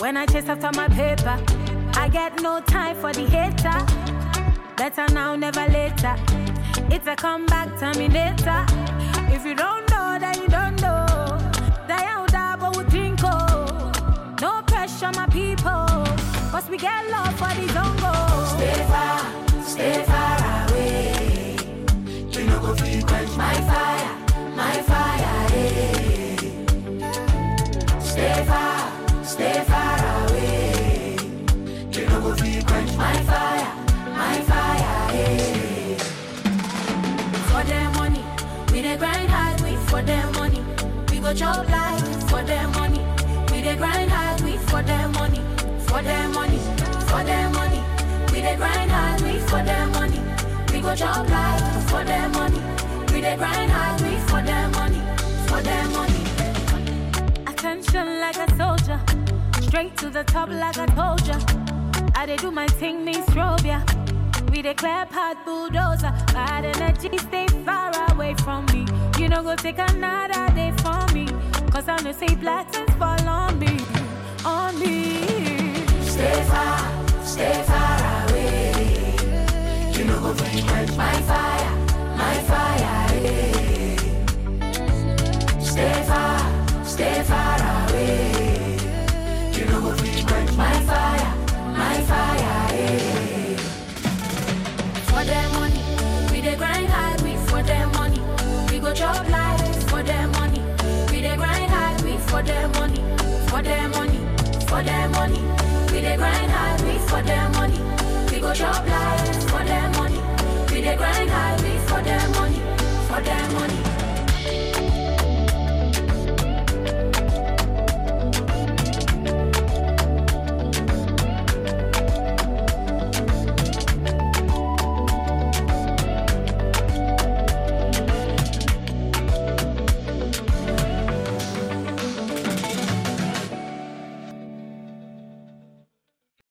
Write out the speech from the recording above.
When I chase after my paper, I get no time for the hater. Better now, never later. It's a comeback terminator. If you don't know, then you don't know. Die out, but we think No pressure, my people. Cause we get love for the zongo. Stay far, stay far away. You know go feel quench my fire, my fire. eh. Stay far, stay far away. You know go feel quench my fire, my fire. eh. For their money, we dey grind hard. We for their money, we go chop life. For their money, we dey grind hard. We for their money, for their money, for their money. We dey grind hard. We for their money, we go chop life. For their money, we dey grind hard. We for their money, for their money. Attention like a soldier. Straight to the top like I told ya. I dey do my thing, me strobe ya. We declare part bulldozer. Bad energy, stay far away from me. You know, go take another day for me. Cause I know say blessings fall on me. On me. Stay far, stay far away. You know go feel quench my fire, my fire. eh. Stay far, stay far away. You know go feel quench my fire, my fire. eh. For their money, we dey grind hard. We for their money, we go chop life. For their money, we dey grind hard. We for their money, for their money, for their money. We dey grind hard. We for their money,